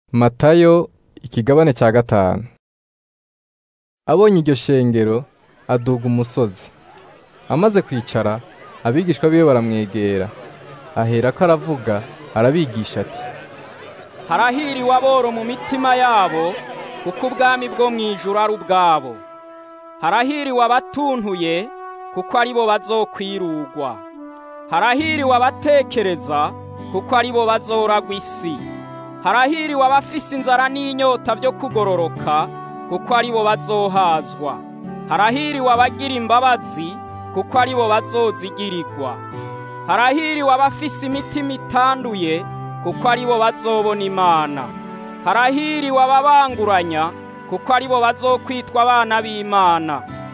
Matayo ikigabane cya gatanu abonye iryo shengero aduga umusozi amaze kwicara abigishwa biwe baramwegera aherako aravuga arabigisha ati harahiriwe aboro mu mitima yabo kuko ubwami bwo mu ijuru ari ubwabo harahiriwe abatuntuye kuko ari bo bazokwirugwa harahiriwe abatekereza kuko ari bo bazoragwa isi harahiriwe abafise inzara n'inyota byo kugororoka kuko ari bo bazohazwa harahiriwe abagira imbabazi kuko ari bo bazozigirirwa harahiriwe abafise imitima itanduye kuko ari bo bazobona imana harahiriwe ababanguranya kuko ari bo bazokwitwa abana b'imana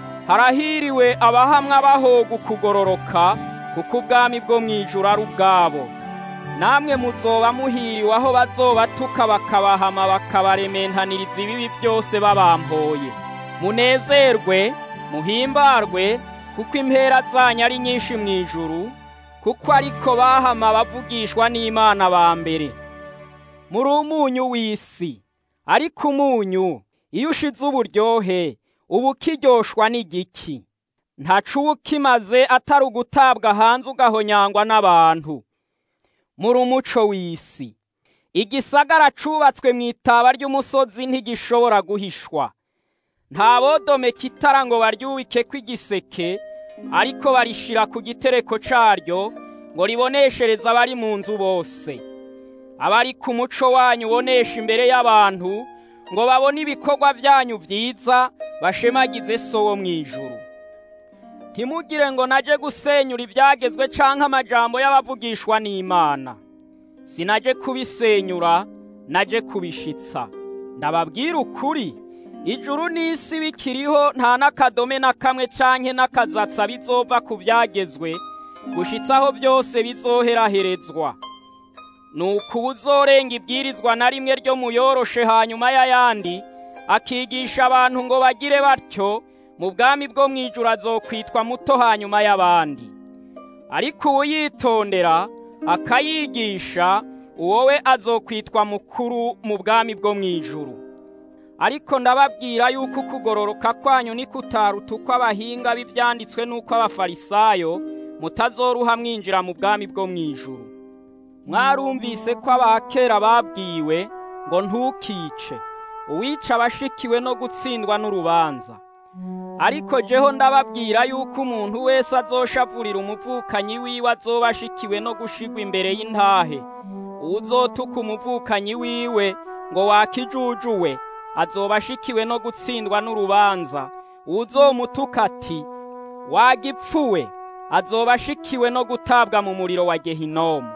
harahiriwe abahamwa bahoga ukugororoka kuko ubwami bwo mu ijuru ari ubwabo namwe muzoba muhiriwe aho bazobatuka bakabahama bakabarementaniriza ibibi byose babampoye munezerwe muhimbarwe kuko impera zanyu ari nyinshi mu ijuru kuko ariko bahama bavugishwa n'imana ba mbere muri umunyu w'isi ariko umunyu iyo ushize uburyohe uba ukiryoshwa n'igiki ntacu uba ukimaze atari ugutabwa hanze ugahonyangwa n'abantu muri umuco w'isi igisagara cubatswe mu itaba ry'umusozi ntigishobora guhishwa nta bodomeka itara ngo baryubike kw'igiseke ariko barishira ku gitereko caryo ngo riboneshereze abari mu nzu bose abari ku muco wanyu ubonesha imbere y'abantu ngo babone ibikorwa vyanyu vyiza bashemagize so wo mw'ijuru ntimugire ngo naje gusenyura ibyagezwe canke amajambo y'abavugishwa n'Imana sinaje kubisenyura naje kubishitsa ndababwira ukuri ijuru n'isi bikiriho nta n'akadome na kamwe canke n'akazatsa bizova ku vyagezwe gushitsaho byose bizoheraherezwa nuko uwuzorenga ibwirizwa na rimwe ryo muyoroshe hanyuma y'ayandi akigisha abantu ngo bagire batyo mu bwami bwo mu ijuru azokwitwa muto hanyuma y'abandi ariko uwuyitondera akayigisha uwo we azokwitwa mukuru mu bwami bwo mu ijuru ariko ndababwira yuko ukugororoka kwanyu ni kutaruta uko abahinga b'ibyanditswe n'uko abafarisayo mutazoruha mwinjira mu bwami bwo mu ijuru mwarumvise ko abakera babwiwe ngo ntukice uwica abashikiwe no gutsindwa n'urubanza ariko jeho ndababwira yuko umuntu wese azoshavurira umuvukanyi wiwe azoba ashikiwe no gushigwa imbere y'intahe uwuzotuka umuvukanyi wiwe ngo wakijujuwe azoba ashikiwe no gutsindwa n'urubanza uwuzomutuka ati wagipfuwe azoba ashikiwe no gutabwa mu muriro wa gehinomu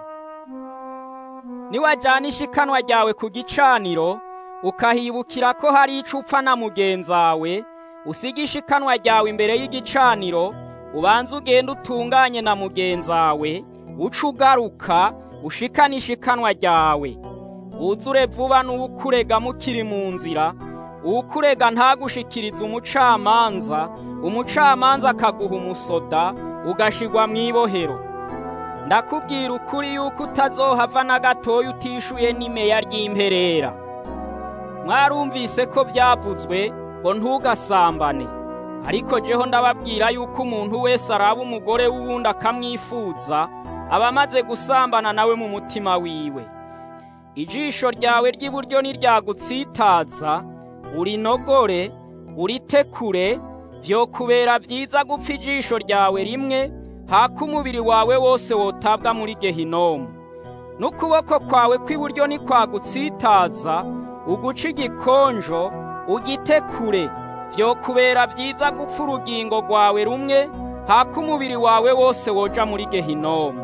niwajyana ishikanwa ryawe ku gicaniro ukahibukira ko hari ico upfa na mugenzawe usiga ishikanwa ryawe imbere y'igicaniro ubanza ugenda utunganye na mugenzawe uca ugaruka ushikane ishikanwa ryawe wuzure vuba n'uwukurega mukiri mu nzira uwukurega ntagushikirize umucamanza umucamanza akaguha umusoda ugashigwa mu ibohero ndakubwira ukuri yuko utazohava na gatoya utishuye n'imeya ry'imperera mwarumvise ko byavuzwe ngo ntugasambane ariko jeho ndababwira yuko umuntu wese araba umugore w'uwundi akamwifuza aba amaze gusambana nawe mu mutima wiwe ijisho ryawe ry'iburyo niryagutsitaza urinogore uritekure vyokubera vyiza gupfa ijisho ryawe rimwe hako umubiri wawe wose wotabwa muri gehinomu n'ukuboko kwawe kw'iburyo nikwagutsitaza uguca igikonjo ugitekure vyokubera vyiza gupfa urugingo rwawe rumwe hako umubiri wawe wose woja muri gehinomu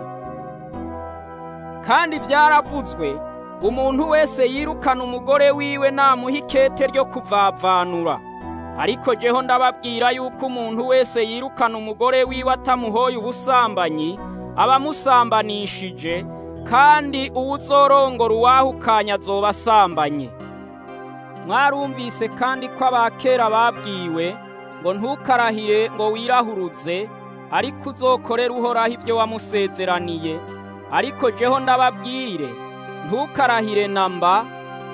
kandi vyaravuzwe umuntu wese yirukana umugore wiwe namuha ikete ryo kuvavanura ariko jeho ndababwira yuko umuntu wese yirukana umugore wiwe atamuhoye ubusambanyi aba amusambanishije kandi uwuzorongora uwahukanya azoba asambanye mwarumvise kandi ko abakera babwiwe ngo ntukarahire ngo wirahuruze ariko uzokorere uhoraho ibyo wamusezeraniye ariko jeho ndababwire ntukarahire namba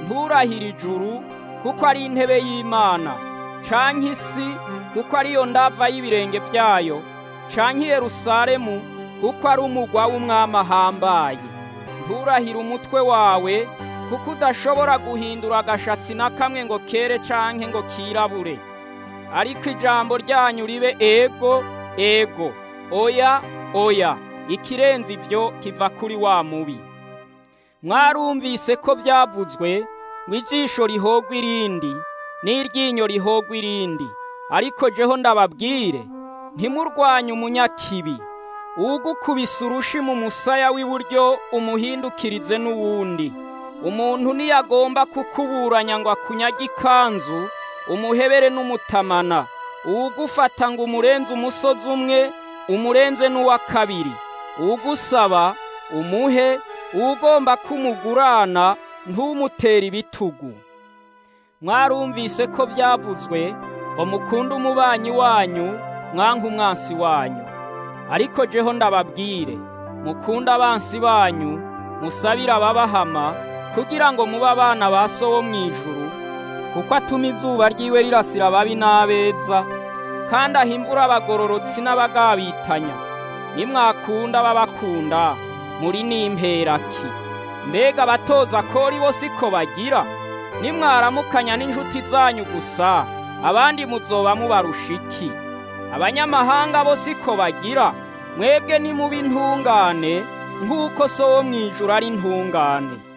nturahire ijuru kuko ari intebe y'imana canke isi kuko ariyo ndava y'ibirenge vyayo canke yerusalemu kuko ari umugwa w'umwami ahambaye nturahire umutwe wawe kuko udashobora guhindura agashatsi na kamwe ngo kere canke ngo kirabure ariko ijambo ryanyu ribe ego ego oya oya ikirenze ivyo kiva kuri wa mubi mwarumvise ko vyavuzwe ngo ijisho rihogwa irindi n'iryinyo rihogwa irindi ariko jeho ndababwire ntimurwanye umunyakibi uwugukubise urushi mu musaya w'iburyo umuhindukirize n'uwundi umuntu niyagomba kukuburanya ngo akunyage ikanzu umuhebere n'umutamana uwugufata ngo umurenze umusozi umwe umurenze n'uwa kabiri uwugusaba umuhe uwugomba kumugurana ntumutere ibitugu mwarumvise ko byavuzwe ngo mukunde umubanyi wanyu mwanka umwansi wanyu ariko jeho ndababwire mukunde abansi banyu musabire ababahama kugira ngo mube abana ba so wo mu ijuru kuko atuma izuba ryiwe rirasira ababi n'abeza kandi ahimbura abagororotsi n'abagabitanya nimwakunda ababakunda muri n'imperaki mbega abatoza kori bo siko bagira nimwaramukanya n'inshuti zanyu gusa abandi muzoba mubarusha iki abanyamahanga bo siko bagira mwebwe nimuba intungane nk'uko so wo mu ijuru ari intungane